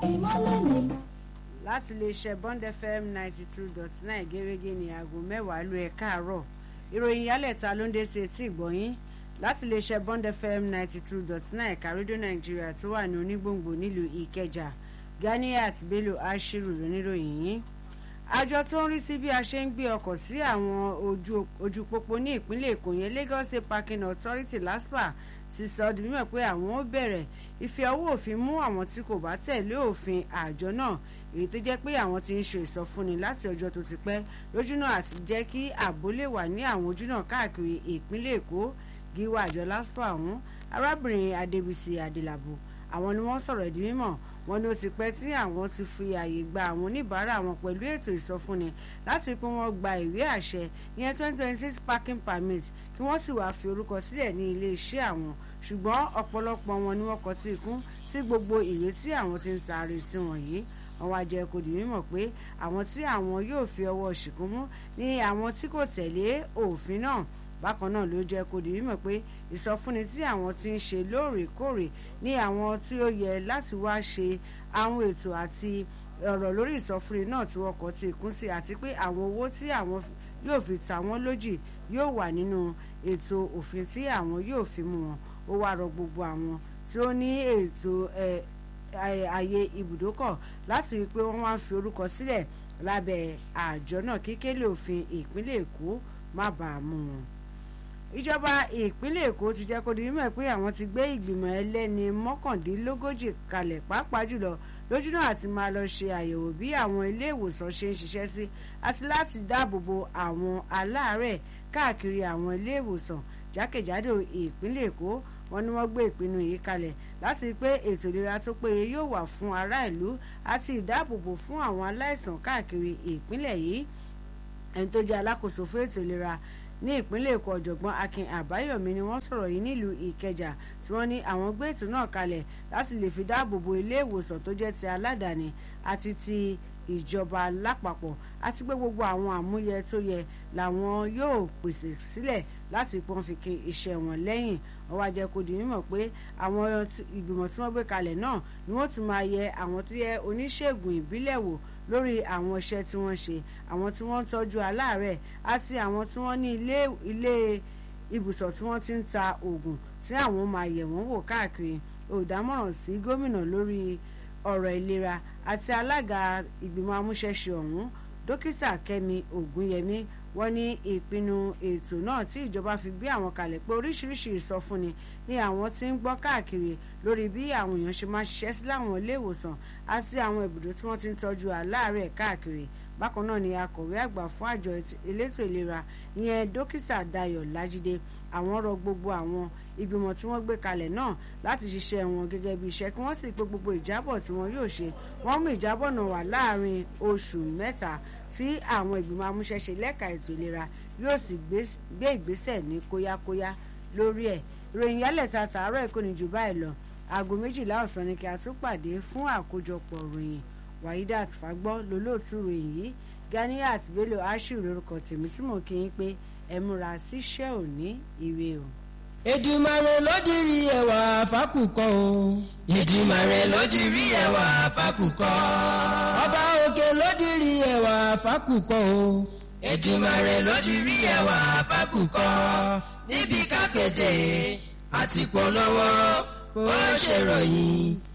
ìmọ́lẹ̀ ni. láti iléeṣẹ́ bond fm ninety two dot nine gẹ́gẹ́ ní aago mẹ́wàá ló ẹ̀ káàárọ̀ ìròyìn yálẹ̀ta ló ń dé sí etí ìgbọ̀nyín láti iléeṣẹ́ bond fm ninety two dot nine kárídó nàìjíríà tó wà ní onígbòǹgbò nílùú ìkẹjà ganiat bello ashiru lóníròyìn yìí àjọ tó ń rí sí bí a ṣe ń gbé ọkọ̀ sí àwọn ojú pópó ní ìpínlẹ̀ èkó yẹn lagos state parking authority laspa ti sọ di mímọ̀ pé àwọn ó bẹ̀rẹ̀ ìfi ọwọ́ òfin mú àwọn tí kò bá tẹ̀lé òfin àjọ náà èyí tó jẹ́ pé àwọn ti ń ṣe ìsọfúnni láti ọjọ́ tó ti pẹ́ lójúnà àti jẹ́ kí ààbò lè wà ní àwọn ojúnà káàkiri ìpínlẹ̀ èkó gíwá àjọ laspa ọ̀hún arábìnrin adébísí adélabò àwọn ni wọ́n sọ̀rọ̀ di mímọ̀ wọn ni ó ti pẹ́ tí àwọn ti fi ààyè gba àwọn oníbàárà wọn pẹ̀lú ètò ìsọfúnni láti pé wọ́n gba ìwé àṣẹ ìyẹn twenty twenty six parking permit kí wọ́n sì wáá fi orúkọ sílẹ̀ ní ilé iṣẹ́ àwọn ṣùgbọ́n ọ̀pọ̀lọpọ̀ wọn ni wọ́n kọ tí ikún sí gbogbo ìwé tí àwọn ti ń taari sí wọn yìí àwọn àjẹ kò dì mímọ̀ pé àwọn tí àwọn yóò fi ọwọ́ ṣìkún mú ní àwọn tí kò tẹ̀lé òfin náà bákan náà ló jẹ́ kó di mímọ̀ pé ìsọfúnni tí àwọn ti ń ṣe lóòrèkóòrè ní àwọn tí ó yẹ láti wá ṣe àwọn ètò àti ọ̀rọ̀ lórí ìsọfúnni náà tí wọ́n kọ́ ti kún sí àti pé àwọn owó tí àwọn yóò fi ta wọ́n lójì yóò wà nínú ètò òfin tí àwọn yóò fi mú wọn ó wá rọ gbogbo àwọn tí ó ní ètò ààyè ibùdókọ̀ láti rí i pé wọ́n wá ń fi orúkọ sílẹ̀ lábẹ́ àjọ náà kíkélé òfin ìpínlẹ̀ èkó má bàa mú wọn ìjọba ìpínlẹ̀ èkó ti jẹ́ kó di mímọ̀ pé àwọn ti gbé ìgbìmọ̀ ẹlẹ́ni mọ́kàndínlógójì kalẹ̀ pàápàá jùlọ lójúnà àti máa lọ ṣe àyẹ̀wò bí àwọn ilé ìwòsàn ṣe ń ṣiṣẹ́ sí àti láti dáàbò bo àwọn aláàárẹ̀ káàkiri àwọn ilé ìwòsàn jákèjádò ìpínlẹ̀ èkó wọn ni wọ́n gbé ìpinnu yìí kalẹ̀ láti rí pé ètò ìlera tó péye yóò wà fún ará ìlú àti ìdáàbòbò fún àwọn aláìsàn káàkiri ìpínlẹ̀ yìí ẹni tó jẹ́ alákòóso fún ètò ìlera ní ìpínlẹ̀ èkó ọ̀jọ̀gbọ́n akin àbáyọ̀mí ni wọ́n sọ̀rọ̀ yìí nílùú ìkẹjà tí wọ́n ní àwọn gbé ètò náà kalẹ̀ láti lè fi dáàbò bo ilé ìwòsàn tó jẹ́ ti aládàáni àti ti ìjọba lápapọ̀ àti pé gbogbo àwọn àmúyẹ tó yẹ làwọn yóò pèsè sílẹ̀ láti pọ́n fi kin iṣẹ́ wọn lẹ́yìn ó wá jẹ́ kó di mímọ̀ pé àwọn ìgbìmọ̀ tí wọ́n gbé kalẹ̀ náà ni wọ́n tún máa yẹ àwọn tó yẹ oníṣègùn ìbílẹ̀ wò lórí àwọn iṣẹ́ tí wọ́n ṣe àwọn tí wọ́n ń tọ́jú aláàárẹ̀ àti àwọn tí wọ́n ní ilé ilé ibùsọ̀ tí wọ́n ti ń ta oògùn tí àwọn máa yẹ̀ wọ́n wò káàkiri olùdámọ̀ràn sí gómìnà lórí ọ̀rọ̀ ìlera àti alága ìgbìmọ̀ amúṣẹ́ṣe ọ̀hún dókítà kẹ́mi ògúnyẹmí wọ́n ní ìpinnu ètò náà tí ìjọba fi gbé àwọn kalẹ̀ pé oríṣiríṣi ìsọfúnni ni àwọn ti ń gbọ́ káàkiri lórí bí àwọn èèyàn ṣe máa ṣiṣẹ́ sí láwọn ilé ìwòsàn àti àwọn ibùdó tí wọ́n ti ń tọ́jú aláàárẹ̀ káàkiri bákan náà ni akọ̀wé àgbà fún àjọ elétò ìlera ìyẹn dókítà dayọ̀ lájídé àwọn rọ gbogbo àwọn ìgbìmọ̀ tí wọ́n gbé kalẹ̀ náà láti ṣiṣẹ́ wọn gẹ́gẹ́ bí iṣẹ́ kí wọ́n sì pé gbogbo ìjábọ̀ tí wọ́n yóò ṣe wọ́n mú ìjábọ̀ náà wà láàrin oṣù mẹ́ta tí àwọn ìgbìmọ̀ amúṣẹ́ṣe lẹ́ka ètò ìlera yóò sì gbé ìgbésẹ̀ ní kóyákóyá lórí ẹ̀ ìròyìn yálẹ̀ta tààrọ̀ èkó ni jù báyìí lọ aago méjìlá ọ̀sán ni kí a tún pàdé fún àkójọpọ̀ ròyìn wahidat fagbọ́ lólóòtú ròyìn yìí ganiat bello ashiru lórúkọ tèmi tí mò ń kí yín pé ẹ múra síṣẹ́ òní ire o. Èdùmàrè ló dirí ẹwà fákùkọ o. Èdùmàrè ló dirí ẹwà fákùkọ. Ọba òkè ló dirí ẹwà fákùkọ o. Èdùmàrè ló dirí ẹwà fákùkọ. níbi kápẹ́tẹ̀ àti polówó bó ṣe ròyìn